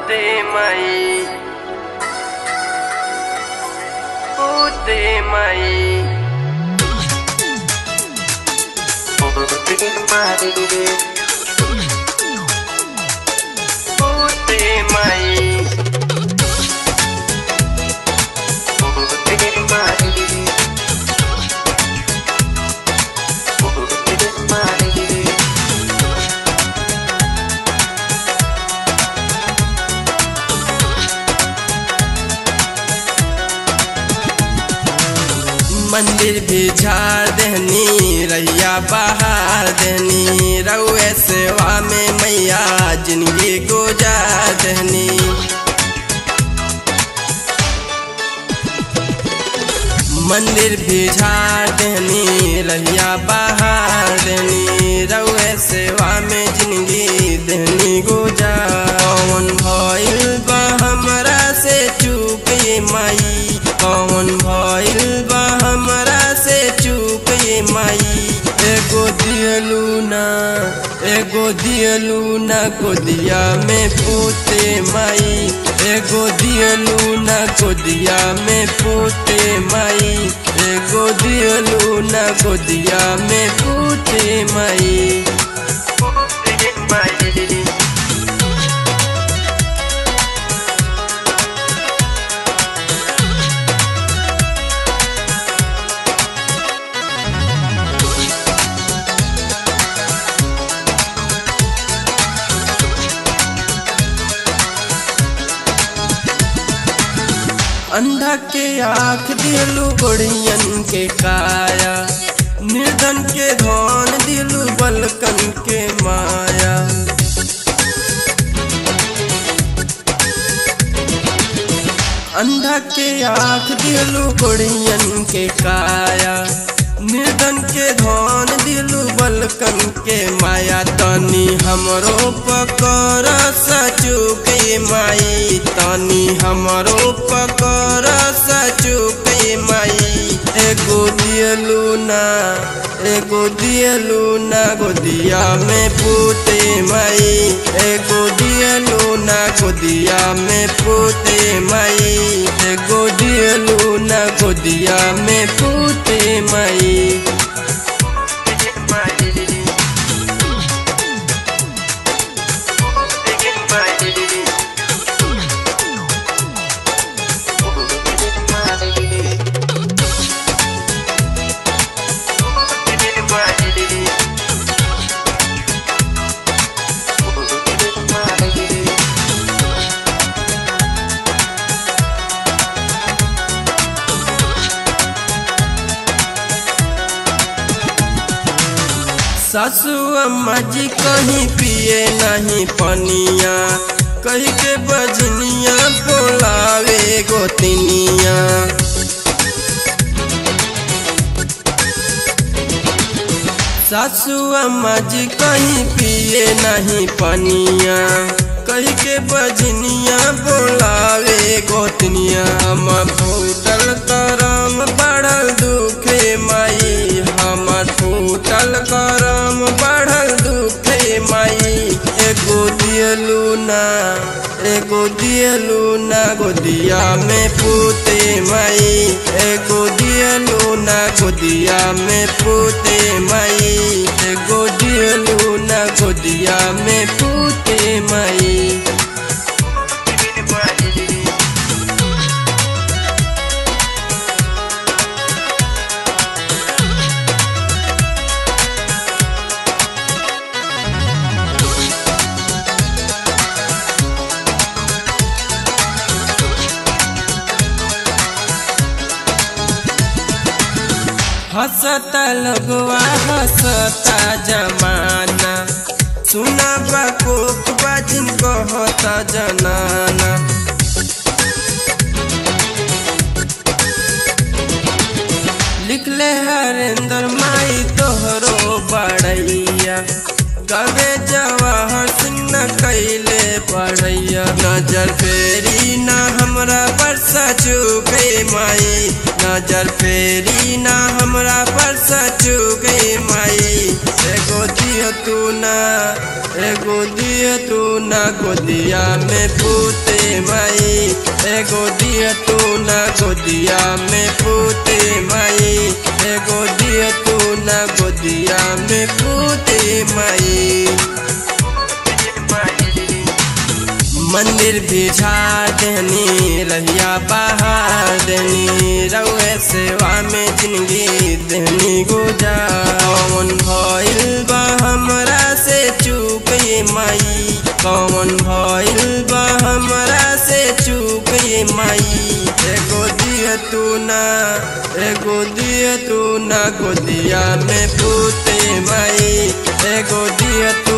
mai Pute mai Pute mai Pute mai Pute mai Pute mai मंदिर भी झाड़ देनी रैया बहार देनी रउए सेवा में मैया जिंदगी गुजार देनी मंदिर भी झाड़ देनी रैया बहार देनी रउए सेवा में जिंदगी देनी गुजार कौन भइल बा हमरा से चूक ये माई कौन भइल बा हमरा से चूक ये माई एगो दियलू ना एगो दियलू ना गोदिया में पूते माई एगो दियलू ना गोदिया में पूते माई एगो दियलू ना गोदिया में पूते माई Pute mai अंधा के आँख दिलू गोड़ियन के काया निर्धन के धन दिलू बलकन के माया अंधा के आँख दिलू गोड़ियन के काया निर्धन के धन दिलू बलकन के माया तनी हमरो पकर सचू के माई तनी हमरो पकर सचू के माई एगो दियलू ना एगो दियलू ना गोदिया में पूते माई एगो दियलू ना गोदिया में पूते माई एगो दियलू ना गोदिया में पूते माई सासू अम्मा जी कहीं पिए नहीं पनिया कहीं के बजनिया बोलावे गोतनिया सासू अम्मा जी कहीं पिए नहीं पनिया कहीं के बजनिया बोलावे गोतनिया हम फूटल करम बढ़ल दुखे माई हमर फूटल करम बढ़ल दुखे माई एगो दियलू ना एगो दियलू ना गोदिया में पूते माई एगो दियलू ना गोदिया में पूते माई एगो दियलू ना गोदिया में पूते माई हंसता लगवा हंसता जमाना सुना बकोक बाजिन कहता जनाना लिखले हरेंद्र माई तोहरो बड़ैया कबे जवाहर सिंह न कैले पढ़ैया नजर फेरी ना हमरा बरसा चुके माई नजर फेरी ना हमरा पर सचू गई माई एगो दियो तू ना एगो दियो तू ना गोदिया में पूते माई एगो दियो तू ना गोदिया में पूते माई एगो दियो तू ना गोदिया में पूते माई मंदिर भी झाड़ देनी रहिया बाहर देनी रउए सेवा में जिंदगी देनी गुजार कौन भइल बा हमरा से चूक ये माई कौन भइल बा हमरा से चूक ये माई एगो दिया तू ना एगो दिया तू ना गोदिया में पूते माई एगो दिया